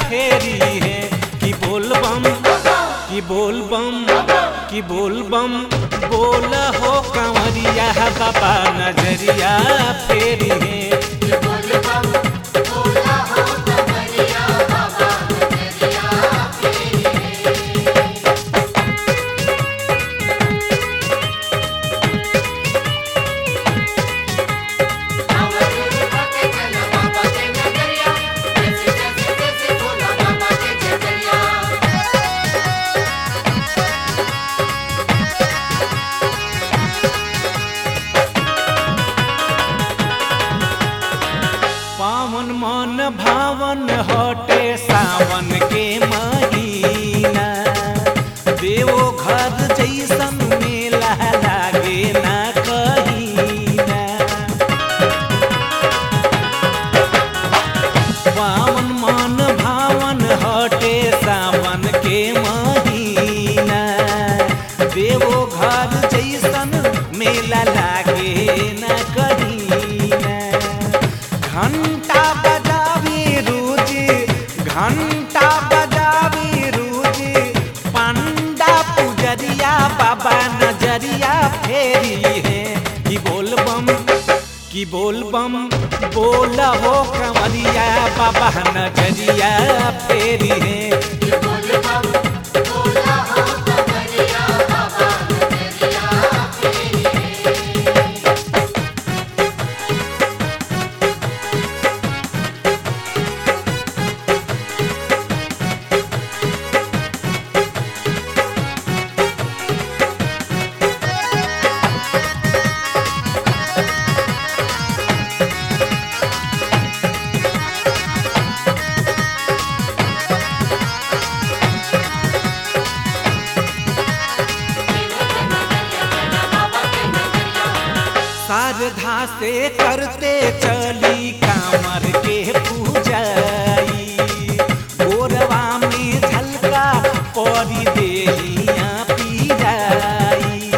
फेरी है कि बोल बम कि बोल बम कि बोल बम बोल हो कंवरिया बाबा नजरिया फेरी है पावन मन भावन हटे सावन के महीना देवो घर जैसन मेला लागे ना कहीना पावन मन भावन हटे सावन के महीना देवो घर जैसन मेला लागे ना कहीना घंटा बजावी रोज घंटा बजावी रोज पंडा पुजरिया बाबा नजरिया फेरी है कि बोल बम कि बोल बम बोल हो कमरिया बाबा नजरिया फेरी है श्रद्धा से करते चली कामर के पूजाई गोरवा में झलका परी देहिया पी जाई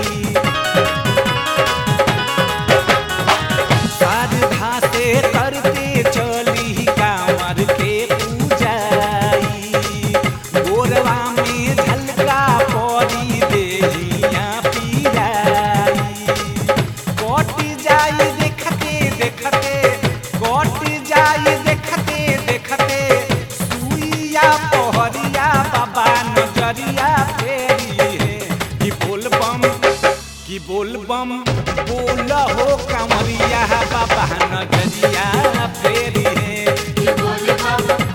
श्रद्धा से करते चली कामर के पूजाई गोरवा में झलका परी देहिया पी जाई कट जाई देखते देखते कट जाई देखते देखते सुइया पहरिया बाबा नजरिया फेरी है कि बोल बम कि बोल बम बोल हो कमरिया बाबा नजरिया फेरी है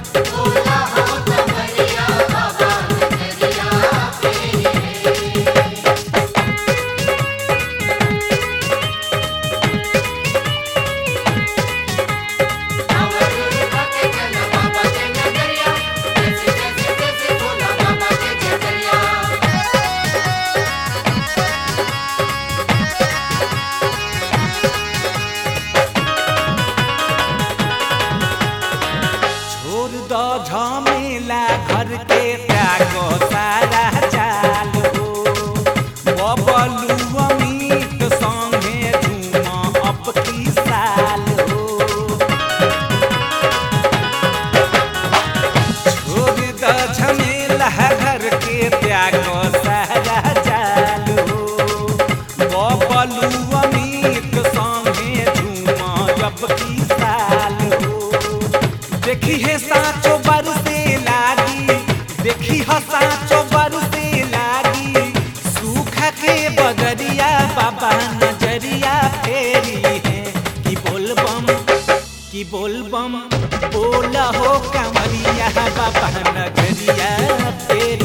छोड़ दो झमेला घर के त्यागो सारा चाल हो बबलू अमित संगे झूम अब की साल हो छोड़ दो झमेला घर के त्यागो सारा चाल हो बबलू अमित संगे झूम अब की साल हो देखी है साचो बरसे लागी देखी है साचो बरसे लागी सूख के बगरिया बाबा नजरिया फेरी है कि बोल बम कि बोल बम बोल हो कमरिया बाबा नजरिया फेरी